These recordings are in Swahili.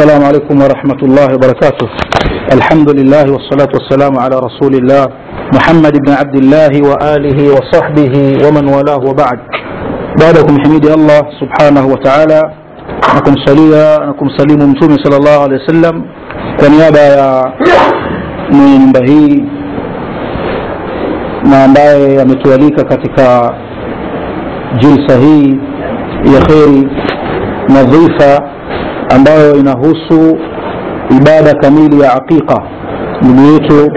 السلام عليكم ورحمة الله وبركاته الحمد لله والصلاة والسلام على رسول الله محمد بن عبد الله وآله وصحبه ومن والاه وبعد بعدكم حميد الله سبحانه وتعالى نكم صليا نكم سليم متومي صلى الله عليه وسلم ونيابة يا mwenye nyumba hii na ambaye ametualika katika jilsa hii ya kheri nadhifa ambayo inahusu ibada kamili ya aqiqa ndugu yetu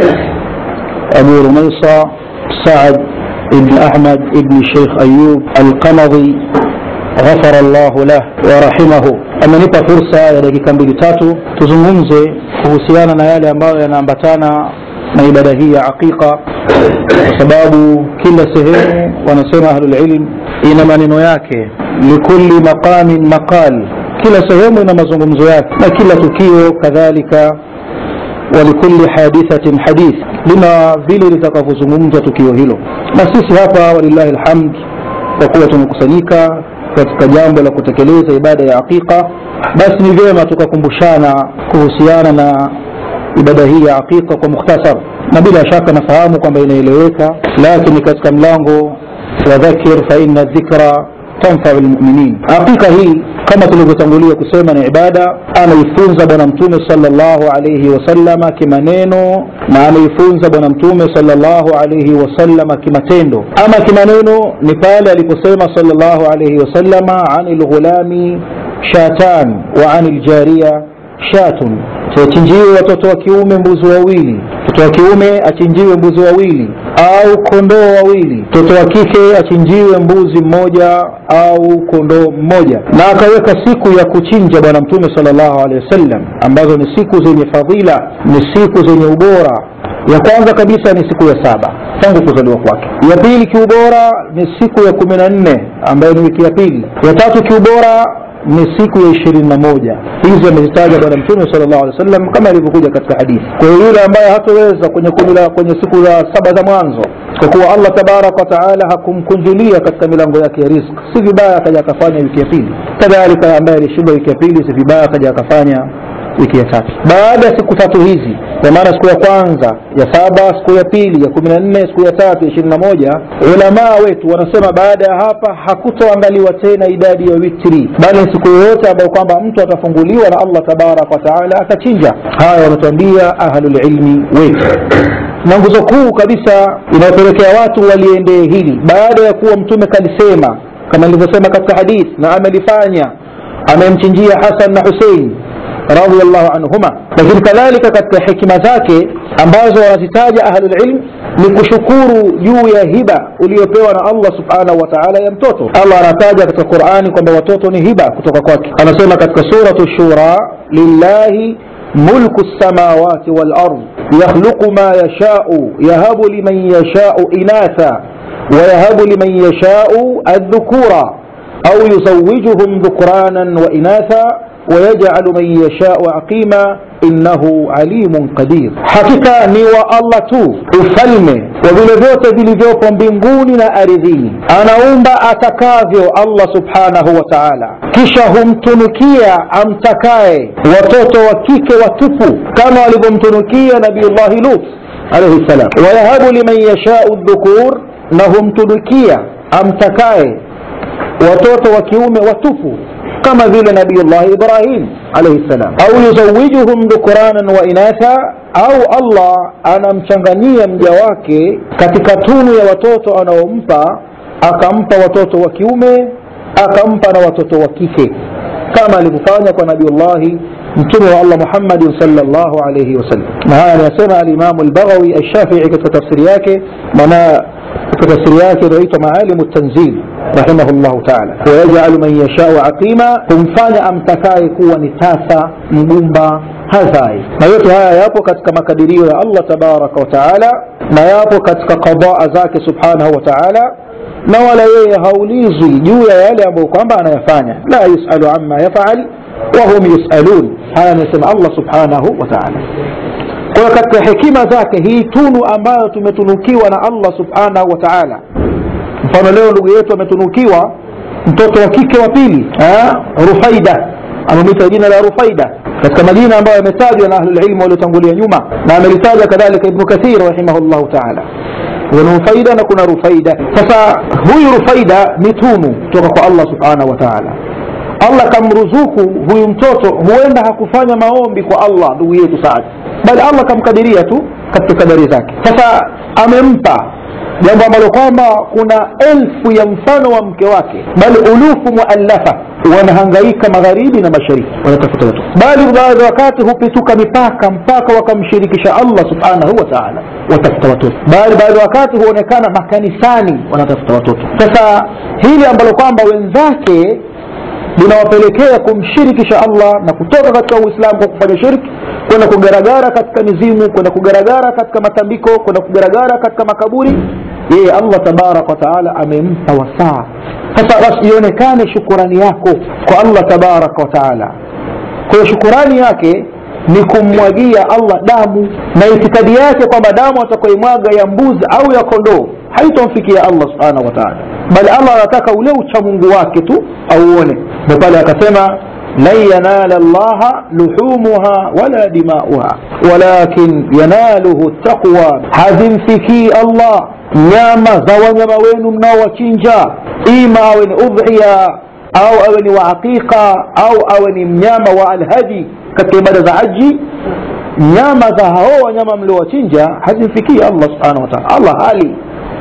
abu rumaisa saad ibn ahmad ibn sheikh ayub alqamadhi ghafara llahu lah warahimahu amenipa fursa ya dakika mbili tatu tuzungumze kuhusiana na yale ambayo yanaambatana na ibada hii ya aqiqa kwa sababu kila sehemu wanasema ahlulilm ina maneno yake likulli maqamin maqal kila sehemu ina mazungumzo yake na kila tukio kadhalika walikulli hadithatin hadith lina vile litakavyozungumzwa tukio hilo na sisi hapa walillahi lhamd kwa kuwa tumekusanyika katika jambo la kutekeleza ibada ya aqiqa basi ni vyema tukakumbushana kuhusiana na ibada hii ya aqiqa kwa mukhtasar na bila shaka nafahamu kwamba inaeleweka lakini katika mlango wa dhakir fa inna dhikra tanfau lmuminin aqiqa hii kama tulivyotangulia kusema ni ibada ameifunza bwana mtume salllahu alaihi wasalama kimaneno na ameifunza bwana mtume salllahu alaihi wasalama kimatendo ama kimaneno ni pale aliposema salllahu alaihi wasalama ani lghulami shatan wa ani ljariya shatun tuwachinjiwe watoto wa kiume mbuzi wawili mtoto wa kiume achinjiwe mbuzi wawili au kondoo wawili mtoto wa kike achinjiwe mbuzi mmoja au kondoo mmoja na akaweka siku ya kuchinja bwana mtume salllahu alehi wasallam ambazo ni siku zenye fadhila ni siku zenye ubora ya kwanza kabisa ni siku ya saba tangu kuzaliwa kwake ya pili kiubora ni siku ya kumi na nne ambayo ni wiki ya pili ya tatu kiubora ni siku ya ishirini na moja hizi amezitaja bwana mtume sala llahu alih wa sallam kama ilivyokuja katika hadithi kwa hiyo yule ambaye hatoweza kwenye kwenye siku za saba za mwanzo kwa kuwa allah tabaraka wataala hakumkunjulia katika milango yake ya risk si vibaya akaja akafanya wiki ya pili kadhalika ambaye alishinda wiki ya pili si vibaya akaja akafanya wiki ya tatu baada ya siku tatu hizi kwa maana siku ya kwanza ya saba siku ya pili ya kumi na nne siku ya tatu ya ishirini na moja ulamaa wetu wanasema baada ya hapa hakutoangaliwa tena idadi ya witri bali ni siku yoyote ambayo kwamba mtu atafunguliwa na allah tabaraka wataala atachinja haya wanatuambia ahlulilmi wetu na nguzo kuu kabisa inayopelekea watu waliendee hili baada ya kuwa mtume kalisema kama nilivyosema katika hadith na amelifanya amemchinjia hasan na husein radiallahu anhuma lakini kadhalika katika hikima zake ambazo wanazitaja ahlulilm ni kushukuru juu ya hiba uliyopewa na allah subhanahu wa taala ya mtoto allah anataja katika qurani kwamba watoto ni hiba kutoka kwake anasema katika suratu shura lillahi mulku lsamawati walard yakhluqu ma yashau yahabu liman yashau inatha ويهب لمن يشاء الذكورا أو يزوجهم ذكرانا وإناثا ويجعل من يشاء عقيما innahu alimun qadir hakika ni wa allah tu ufalme wa vile vyote vilivyopo mbinguni na ardhini anaumba atakavyo allah subhanahu wa taala kisha humtunukia amtakaye watoto wa kike watupu kama walivyomtunukia nabiullahi lut alaihi ssalam wayahabu liman yashau dhukur na humtunukia amtakaye watoto wa kiume watupu kama vile nabiyullahi ibrahim alaihi ssalam au yuzawijuhum dhukuranan wa inatha au allah anamchanganyia mja wake katika tunu ya watoto anaompa akampa watoto wa kiume akampa na watoto wa kike kama alivyofanya kwa nabiullahi mtume wa allah muhammadin salllahu alaihi wasallam na haya anayasema alimamu albaghawi alshafii katika tafsiri yake maana katika tafsiri yake inayoitwa maalimu tanzil rahimahu llahu taala wayajalu man yashau aqima humfanya amtakaye kuwa ni tasa mgumba hazai na yote haya yapo katika makadirio ya allah tabaraka wataala na yapo katika qadaa zake subhanahu wa taala na wala yeye haulizwi juu ya yale ambayo kwamba anayafanya la yusalu ama yafal wahum yusalun haya anasema allah subhanahu wa taala kwa hiyo katika hekima zake hii tunu ambayo tumetunukiwa na allah subhanahu wa taala mfano leo ndugu yetu ametunukiwa mtoto wa kike wa pili rufaida amemwita jina la rufaida katika majina ambayo yametajwa na ahlulilmu waliotangulia nyuma na amelitaja kadhalika ibnu kathir rahimahullahu taala kuna rufaida na kuna rufaida sasa huyu rufaida ni tunu kutoka kwa allah subhanahu wa taala allah kamruzuku huyu mtoto huenda hakufanya maombi kwa allah ndugu yetu saadi bali allah kamkadiria tu katika kadari zake sasa amempa jambo ambalo kwamba kuna elfu ya mfano wa mke wake bali ulufu muallafa wanahangaika magharibi na mashariki wanatafuta watoto bali baadhi ya wakati hupituka mipaka mpaka wakamshirikisha allah subhanahu wa taala watafuta watoto bali baadhi ya wakati huonekana makanisani wanatafuta watoto sasa hili ambalo kwamba wenzake linawapelekea kumshirikisha allah na kutoka katika uislamu kwa kufanya shirki kwenda kugaragara katika mizimu kwenda kugaragara katika matambiko kwenda kugaragara katika makaburi yeye allah tabaraka wataala amempa wasaa sasa basi ionekane shukurani yako kwa allah tabaraka wataala kwa hiyo shukurani yake ni kummwagia allah damu na itikadi yake kwamba damu atakaimwaga ya mbuzi au ya kondoo haitomfikia allah subhanahu wataala bali allah anataka ule uchamungu wake tu auone ndo pale akasema lan yanala llaha luhumuha wala dimauha walakin yanaluhu taqwa hazimfikii allah nyama za wanyama wenu mnaowachinja ima awe ni udhiya au awe ni wa aqiqa au awe ni mnyama wa alhaji katika ibada za haji nyama za hao wanyama mliowachinja hazimfikii allah subhanahu wataala allah hali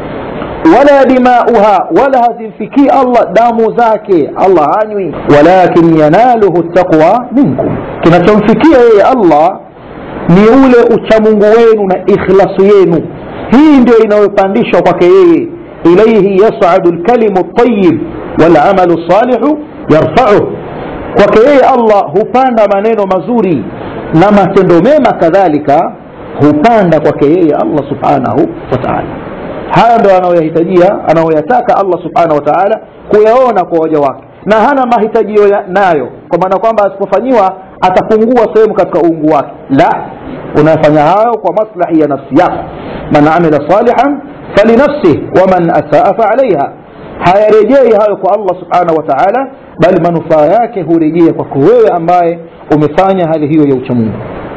wala dimauha wala hazimfikii allah damu zake allah hanywi walakin yanaluhu taqwa minkum kinachomfikia yeye allah ni ule uchamungu wenu na ikhlasu yenu hii ndio inayopandishwa kwake yeye ilaihi yasadu lkalimu ltayib walamalu lsalihu yarfauh kwake yeye allah hupanda maneno mazuri na matendo mema kadhalika hupanda kwake yeye allah subhanahu wa taala haya ndo anayoyahitajia anayoyataka allah subhanahu wa taala kuyaona kwa waja wake na hana mahitajio nayo kwa maana kwamba asipofanyiwa atapungua sehemu katika uungu wake la unafanya hayo kwa maslahi ya nafsi yako man amila salihan falinafsih waman asaa faalaiha hayarejei hayo kwa allah subhanahu wa taala bali manufaa yake hurejea kwako wewe ambaye umefanya hali hiyo ya uchamungu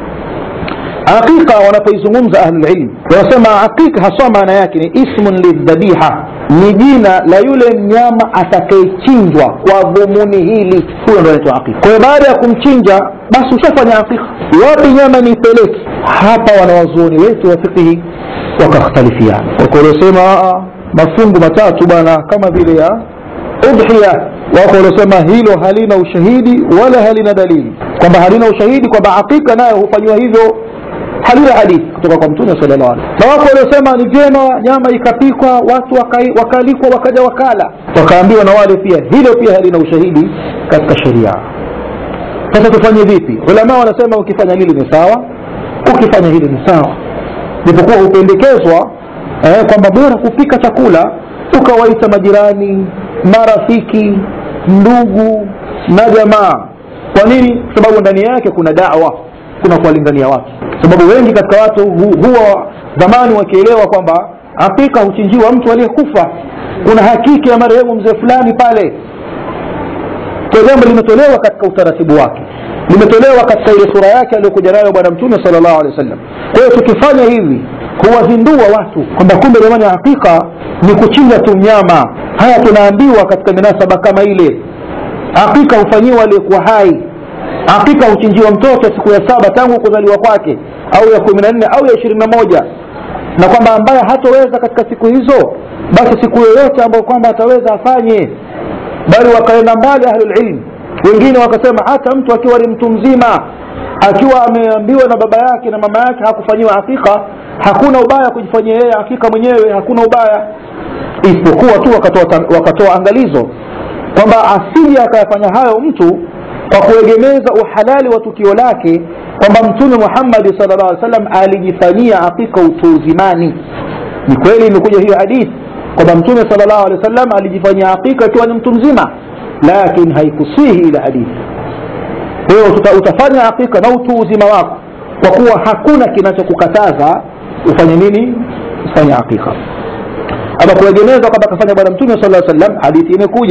aqiqa wanapoizungumza ahlulilm wanasema aqiqa haswa maana yake ni ismun lidhabiha ni jina la yule mnyama atakayechinjwa kwa dhumuni hili huyo ndo anaitwa aqiqa kwa hiyo baada ya kumchinja basi ushafanya aqiqa wapi nyama ni peleki hapa wanawazuoni wetu wa fikihi wakakhtalifiana wako waliosema mafungu matatu bwana kama vile ya udhiya wako waliosema hilo halina ushahidi wala halina dalili kwamba halina ushahidi kwamba aqiqa nayo hufanyiwa hivyo halina hadithi kutoka kwa mtume sallallahu alaihi na wako waliosema ni vyema nyama ikapikwa watu wakaalikwa wakaja wakala wakaambiwa na wale pia hilo pia halina ushahidi katika sheria sasa tufanye vipi ulama wanasema ukifanya hili ni sawa ukifanya hili ni sawa japokuwa hupendekezwa eh, kwamba bora kupika chakula ukawaita majirani marafiki ndugu na jamaa kwa nini sababu ndani yake kuna dawa kuna kuwalingania watu sababu wengi katika watu hu, huwa zamani wakielewa kwamba hakika huchinjiwa mtu aliyekufa kuna hakiki ya marehemu mzee fulani pale kwa jambo limetolewa katika utaratibu wake limetolewa katika ile sura yake aliyokuja nayo bwana mtume salllahu alehi wa sallam kwa hiyo tukifanya hivi huwazindua watu kwamba kumbe jamani hakika ni kuchinja tu mnyama haya tunaambiwa katika minasaba kama ile hakika hufanyiwa aliyekuwa hai hakika huchinjiwa mtoto siku ya saba tangu kuzaliwa kwake au ya kumi na nne au ya ishirini na moja na kwamba ambaye hatoweza katika siku hizo basi siku yoyote ambayo kwamba ataweza afanye bali wakaenda mbali ahlulilm wengine wakasema hata mtu akiwa ni mtu mzima akiwa ameambiwa na baba yake na mama yake hakufanyiwa hakika hakuna ubaya kujifanyia yeye hakika mwenyewe hakuna ubaya isipokuwa tu wakatoa, wakatoa angalizo kwamba asije akayafanya hayo mtu kwa kuegemeza uhalali wa tukio lake kwamba mtume muhammadi sal llah alih salam alijifanyia hakika utu uzimani ni kweli imekuja hiyo hadithi kwamba mtume sal llahu alehi wa sallam alijifanyia hakika ikiwa ni mtu mzima lakini haikusihi ile hadithi kwa hiyo utafanya hakika na utu uzima wako kwa kuwa hakuna kinachokukataza ufanye nini ufanye hakika ama kuegemeza kwamba kafanya bwana mtume sala sallam hadithi imekuja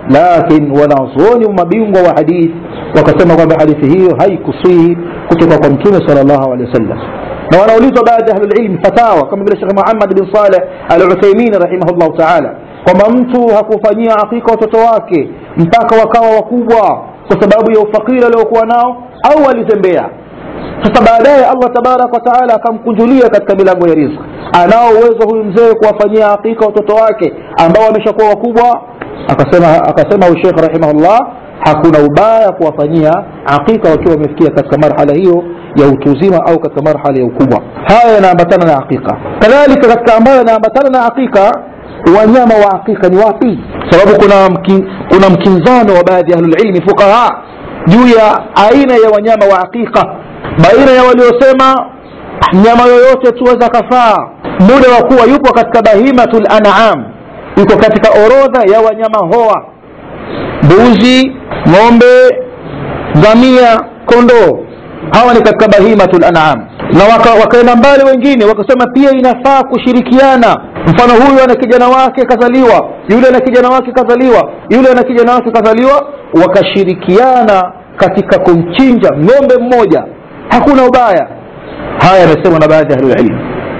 lakin wanazuoni mabingwa wa hadithi wakasema kwamba hadithi hiyo haikusihi kutoka kwa mtume sal llahu alehi wasallam na wanaulizwa baadhi ya ahlulilmi fatawa kama vile shekh muhammad bin saleh al uthaimin rahimahullahu taala kwamba mtu hakufanyia akika watoto wake mpaka wakawa wakubwa kwa sababu ya ufakiri aliokuwa nao au alizembea sasa baadaye allah tabaraka wataala akamkunjulia katika milango ya rizki anao uwezo huyu mzee kuwafanyia hakika watoto wake ambao wameshakuwa wakubwa akasema akasema huyu shekh rahimahullah hakuna ubaya kuwafanyia akika wakiwa wamefikia katika marhala hiyo ya utu uzima au katika marhala ya ukubwa haya yanaambatana na akika kadhalika katika ambayo yanaambatana na akika wanyama wa akika ni wapi sababu kuna mki, kuna mkinzano wa baadhi ya ahlulilmi fuqaha juu ya aina ya wanyama wa akika baina ya waliosema mnyama yoyote tuweza kafaa muda wa kuwa yupo katika bahimatul an'am yuko katika orodha ya wanyama hoa mbuzi ng'ombe ngamia kondoo hawa ni katika bahimatul an'am na waka, wakaenda mbali wengine wakasema pia inafaa kushirikiana mfano huyu ana kijana wake kazaliwa yule ana kijana wake kazaliwa yule ana kijana wake kazaliwa wakashirikiana katika kumchinja ng'ombe mmoja hakuna ubaya haya yamesemwa na baadhi ya ahlulilm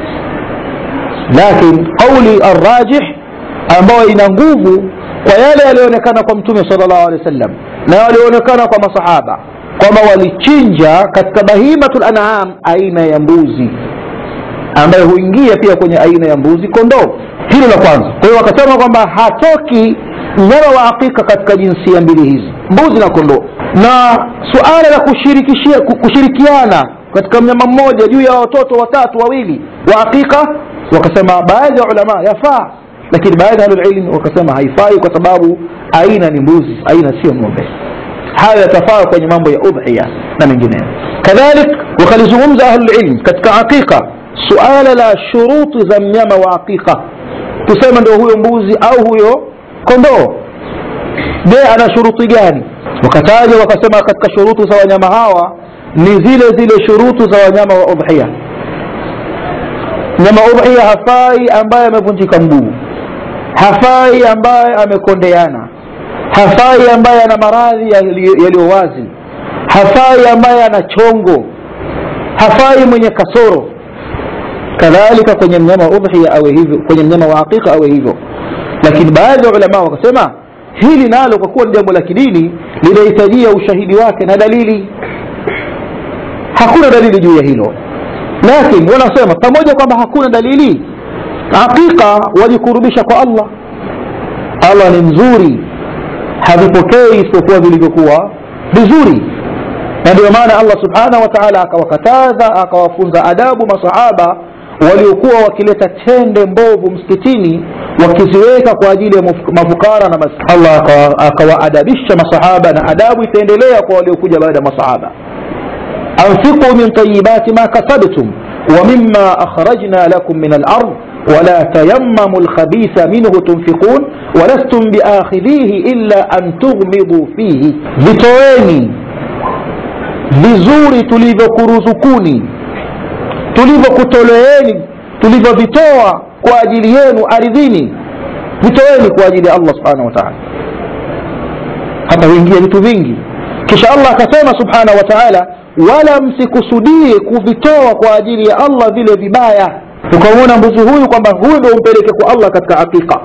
lakin qauli arrajih ambayo ina nguvu kwa yale yaliyoonekana kwa mtume sal llahu alehi wa sallam na yaliyoonekana kwa masahaba kwamba walichinja katika bahimatul an'am aina ya mbuzi ambayo huingia pia kwenye aina ya mbuzi kondoo hilo la kwanza kwa hiyo wakasema kwamba hatoki mnyama wa hakika katika jinsia mbili hizi mbuzi na kondoo na suala la kushirikishia kushirikiana katika mnyama mmoja juu ya watoto watatu wawili wa hakika wakasema baadhi ya ulama yafaa lakini baadhi ya ahlulilmi wakasema haifai kwa sababu aina ni mbuzi aina sio ng'ombe hayo yatafaa kwenye mambo ya udhiya na mengineyo kadhalik wakalizungumza ahlulilm katika aqiqa suala la shuruti za mnyama wa aqiqa tuseme ndio huyo mbuzi au huyo kondoo je ana shuruti gani wakataja wakasema katika shuruti za wanyama hawa ni zile zile shuruti za wanyama wa udhiya mnyama udhiya hafai ambaye amevunjika mguu hafai ambaye amekondeana hafai ambaye ana maradhi yaliyo wazi hafai ambaye ana chongo hafai mwenye kasoro kadhalika kwenye mnyama wa udhiya awe hivyo kwenye mnyama wa hakika awe hivyo lakini baadhi ya ulama wakasema hili nalo kwa kuwa ni jambo la kidini linahitajia ushahidi wake na dalili hakuna dalili juu ya hilo lakini wanasema pamoja kwamba hakuna dalili hakika wajikurubisha kwa allah allah ni mzuri havipokei isipokuwa vilivyokuwa vizuri na ndio maana allah subhanahu wa taala akawakataza akawafunza adabu masahaba waliokuwa wakileta tende mbovu msikitini wakiziweka kwa ajili ya mafukara na mas allah akawaadabisha masahaba na adabu itaendelea kwa waliokuja baada ya masahaba anfiqu min tayibati ma kasabtum ومما أخرجنا لكم من الأرض ولا تيمموا الخبيث منه تنفقون ولستم بآخذيه إلا أن تغمضوا فيه vitoeni vizuri tulivyokuruzukuni tulivyokutoleeni tulivyovitoa kwa ajili yenu ardhini vitoeni kwa ajili ya allah subhanahu wa taala hapa huingia vitu vingi kisha allah akasema subhanahu wa taala wala msikusudie kuvitoa kwa ajili ya allah vile vibaya ukamwona mbuzi huyu kwamba huyu ndo umpeleke kwa allah katika hakika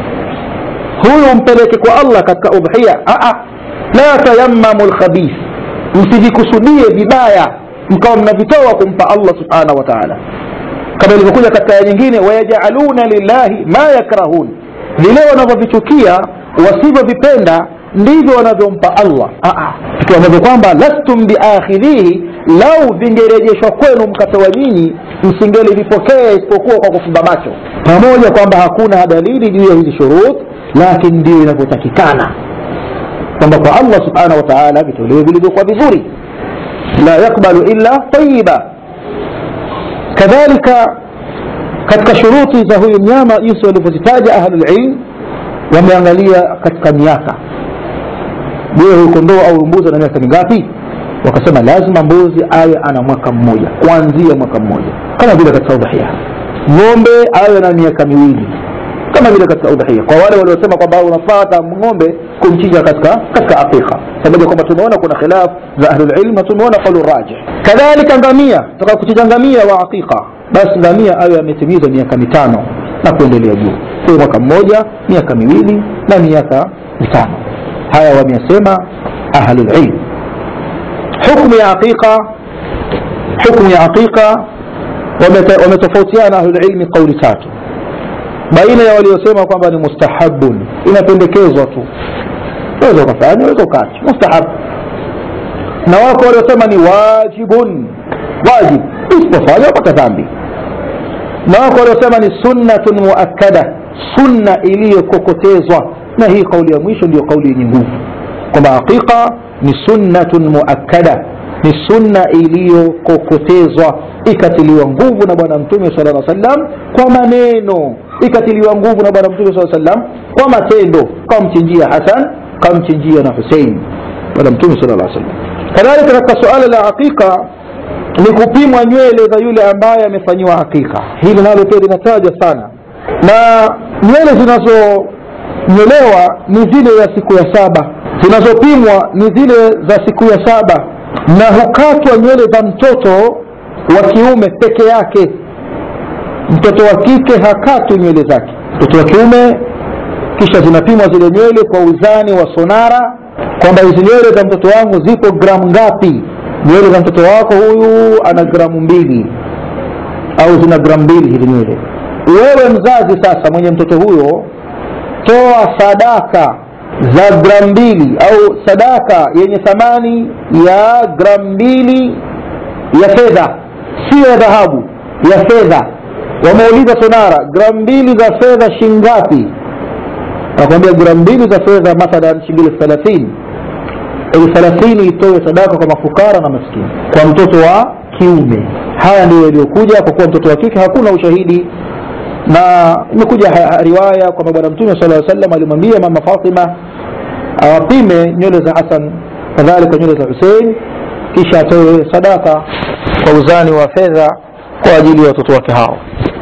huyu umpeleke kwa allah katika udhiya la tayammamu lkhabith msivikusudie vibaya mkawa mnavitoa kumpa allah subhanahu wa taala kama ilivyokuja katika aya nyingine wayajaluna lillahi ma yakrahun vile wanavyovichukia wasivyovipenda ndivyo wanavyompa allah vitu ambavyo kwamba lastum biakhidhihi lau vingerejeshwa kwenu mkapewa nyinyi msingelivipokea isipokuwa kwa kufumba macho pamoja kwamba hakuna dalili juu ya hizi shurut lakini ndio inavyotakikana kwamba kwa allah subhanahu wa taala vitolewe vilivyokuwa vizuri la yakbalu illa tayiba kadhalika katika shuruti za huyu mnyama jinsi walivyozitaja ahlulilm wameangalia katika miaka je huyu kondoo au mbuzi ana miaka mingapi wakasema lazima mbuzi awe ana mwaka mmoja kuanzia mwaka mmoja kama vile katika udhahia ng'ombe awe na miaka miwili kama vile katika udhahia kwa wale waliosema kwamba unafata ng'ombe kumchinja katika katika aqiqa pamoja kwamba tumeona kuna khilaf za ahlulilm na tumeona qaulu rajih kadhalika ngamia taka kuchinja ngamia wa aqiqa basi ngamia ayo ametimiza miaka mitano na kuendelea juu kwa mwaka mmoja miaka miwili na miaka mitano haya wameyasema ahlulilm hukmu ya aqiqa hukmu ya aqiqa wametofautiana ahlulilmi kauli tatu baina ya waliosema kwamba ni mustahabun inapendekezwa tu waweza ukafanya waweza ukaacha mustahab na wako waliosema ni wajibun wajib usipofanya upata dhambi na wako waliosema ni sunnatun muakkada sunna iliyokokotezwa na hii kauli ya mwisho ndiyo kauli yenye nguvu kwamba aqiqa ni sunnatun muakkada ni sunna iliyokokotezwa ikatiliwa nguvu na bwana mtume sala lla sallam kwa maneno ikatiliwa nguvu na bwana mtume saa sallam kwa matendo kamchinjia hasan kamchinjia na husein bwana mtume sala lla sallam kadhalika katika suala la aqiqa ni kupimwa nywele za yule ambaye amefanyiwa aqiqa hili nalo pia linatajwa sana na nywele zinazonyolewa ni zile za siku ya saba zinazopimwa ni zile za siku ya saba na hukatwa nywele za mtoto wa kiume peke yake mtoto wa kike hakatwi nywele zake mtoto wa kiume kisha zinapimwa zile nywele kwa uzani wa sonara kwamba hizi nywele za mtoto wangu zipo gramu ngapi nywele za mtoto wako huyu ana gramu mbili au zina gramu mbili hizi nywele wewe mzazi sasa mwenye mtoto huyo toa sadaka za gramu mbili au sadaka yenye thamani ya gramu mbili ya fedha sio ya dhahabu ya fedha wameuliza sonara gramu mbili za fedha shingapi nakwambia gramu mbili za fedha mathalan shilingi elfu thelathini elfu thelathini itoe sadaka kwa mafukara na maskini kwa mtoto wa kiume haya ndio yaliyokuja kwa kuwa mtoto wa kike hakuna ushahidi na imekuja riwaya kwamba bwana mtume sala salam alimwambia mama fatima awapime nywele za hasan kadhalika nywele za husein kisha atoe sadaka kwa uzani wa fedha kwa ajili ya watoto wake hao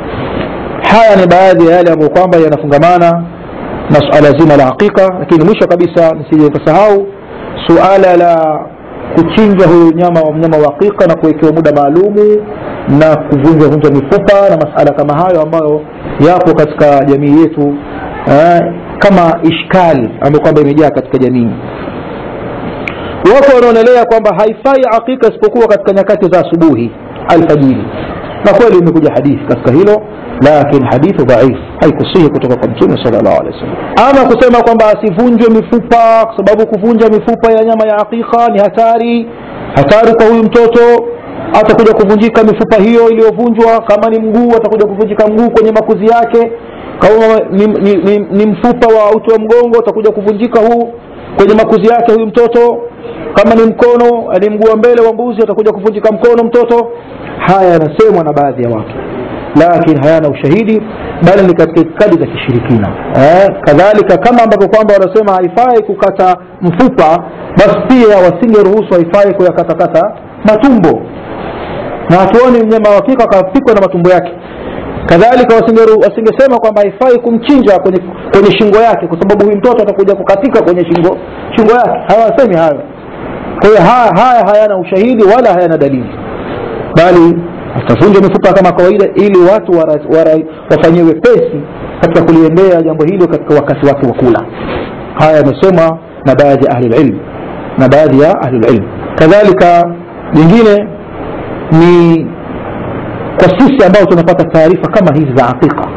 haya ni baadhi ya yale ambayo kwamba yanafungamana na suala zima la aqiqa lakini mwisho kabisa nisije nikasahau suala la kuchinjwa huyu nyama wa mnyama wa aqiqa na kuwekewa muda maalumu na kuvunjwa vunjwa mifupa na masala kama hayo ambayo yapo katika jamii yetu eh, kama ishkali ambayo kwamba imejaa katika jamii wako wanaonelea kwamba haifai aqiqa isipokuwa katika nyakati za asubuhi alfajiri na kweli imekuja hadithi katika hilo lakin hadithu dhaif haikusihi kutoka kwa mtume sala llahu alehi wasallam ama kusema kwamba asivunjwe mifupa kwa sababu kuvunja mifupa ya nyama ya aqiqa ni hatari hatari kwa huyu mtoto atakuja kuvunjika mifupa hiyo iliyovunjwa kama ni mguu atakuja kuvunjika mguu kwenye makuzi yake kama ni, ni, ni, ni mfupa wa uti wa mgongo utakuja kuvunjika huu kwenye makuzi yake huyu mtoto kama ni mkono ni mguu wa mbele wa mbuzi atakuja kuvunjika mkono mtoto haya yanasemwa na baadhi ya watu lakini hayana ushahidi bali ni katika itikadi za kishirikina eh, kadhalika kama ambavyo kwamba wanasema haifai kukata mfupa basi pia wasingeruhusu haifai kuyakatakata matumbo na hatuoni mnyama wa hakika akapikwa na matumbo yake kadhalika wasingesema kwamba haifai kumchinja kwenye, kwenye shingo yake kwa sababu huyu mtoto atakuja kukatika kwenye shingo shingo yake hawasemi hayo kwa hiyo haya, haya hayana ushahidi wala hayana dalili bali atavunja mifupa kama kawaida ili watu wafanyie wepesi katika kuliendea jambo hilo katika wakati wake wa kula haya yamesomwa na baadhi ya ahlulilm na baadhi ya ahlulilm kadhalika jingine ni kwa sisi ambao tunapata taarifa kama hizi za aqiqa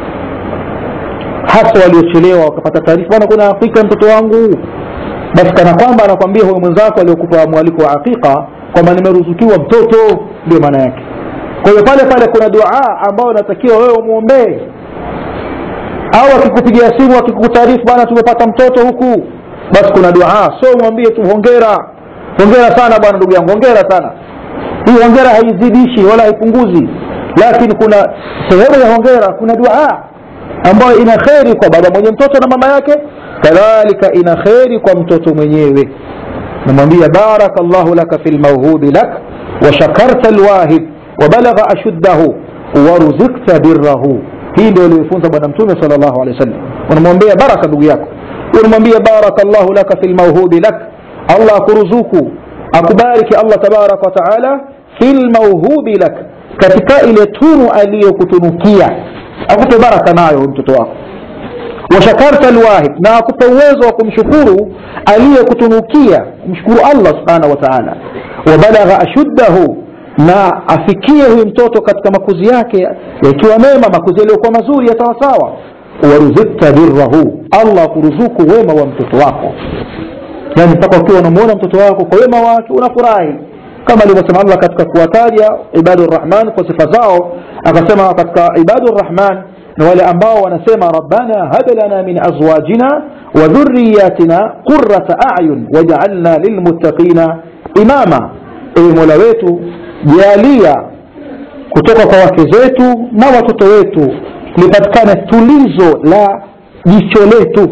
hasa waliochelewa wakapata taarifa bana kuna aqiqa mtoto wangu basi kana kwamba anakwambia huyo mwenzako aliokupa mwaliko wa aqiqa kwamba nimeruzukiwa mtoto ndio maana yake kwa hiyo pale pale kuna dua ambayo inatakiwa wewe umwombee au akikupigia simu akikutaarifu bana tumepata mtoto huku basi kuna dua sio umwambie tu hongera hongera sana bwana ndugu yangu hongera sana hii hongera haizidishi wala haipunguzi lakini kuna sehemu ya hongera kuna dua ambayo ina kheri kwa baba mwenye mtoto na mama yake kadhalika ina kheri kwa mtoto mwenyewe namwambia baraka llahu laka fi lmauhubi lak washakarta lwahib wabalagha ashuddahu waruzikta birrahu hii ndio aliyofunza bwana mtume sal llahu alehi wasallam unamwombea baraka ndugu yako unamwambia barakallahu laka fi lmauhubi lak allah akuruzuku akubariki allah tabaraka wataala fi lmauhubi lak katika ile tunu aliyokutunukia akupe baraka nayo mtoto wako washakarta lwahid na akupe uwezo wa kumshukuru aliyekutunukia kumshukuru allah subhanahu wa taala wabalagha ashuddahu na afikie huyu mtoto katika makuzi yake yakiwa mema makuzi yaliyokuwa mazuri ya sawasawa waruzikta birrahu allah akuruzuku wema wa mtoto wako yani mpaka ukiwa unamuona mtoto wako kwa wema wake unafurahi kama alivyosema allah katika kuwataja ibadu rrahman kwa sifa zao akasema katika ibadu rrahman na wale ambao wanasema rabbana hab lana min azwajina wa dhurriyatina qurata ayun wajaalna lilmuttaqina imama ewe mola wetu jalia kutoka kwa wake zetu na watoto wetu lipatikane tulizo la jicho letu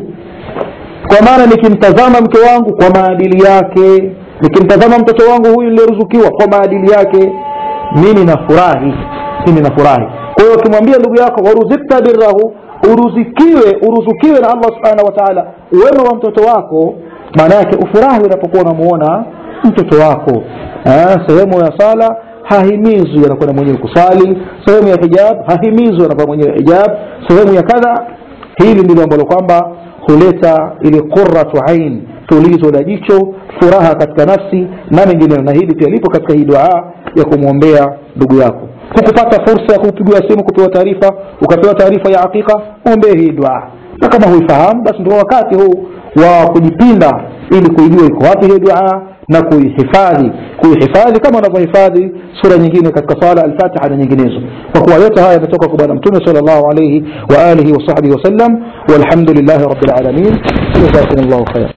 kwa maana nikimtazama mke wangu kwa maadili yake nikimtazama mtoto wangu huyu niliyeruzukiwa kwa maadili yake mimi nafurahi mimi nafurahi kwa hiyo ukimwambia ndugu yako waruzikta birrahu uruzikiwe uruzukiwe na allah subhanahu wa taala wema wa mtoto wako maana yake ufurahi unapokuwa unamuona mtoto wako eh, sehemu ya sala hahimizwi anakwenda mwenyewe kusali sehemu ya hijab hahimizwi anakuwa mwenyewe hijab sehemu ya kadha hili ndilo ambalo kwamba huleta ile qurratu ain tulizo la jicho furaha katika nafsi na mengineyo na hili pia lipo katika hii dua ya kumwombea ndugu yako hukupata fursa ya kupigiwa simu kupewa taarifa ukapewa taarifa ya hakika ombee hii dua na kama huifahamu basi ndio wakati huu wa kujipinda ili kuijua iko wapi hii dua na kuihifadhi kuihifadhi kama unavyohifadhi sura nyingine katika sala alfatiha na nyinginezo kwa kuwa yote haya yametoka kwa bwana mtume sal llahu alaihi wa alihi wasahbihi wasallam walhamdulillahi rabilalamin jazakum llahu khair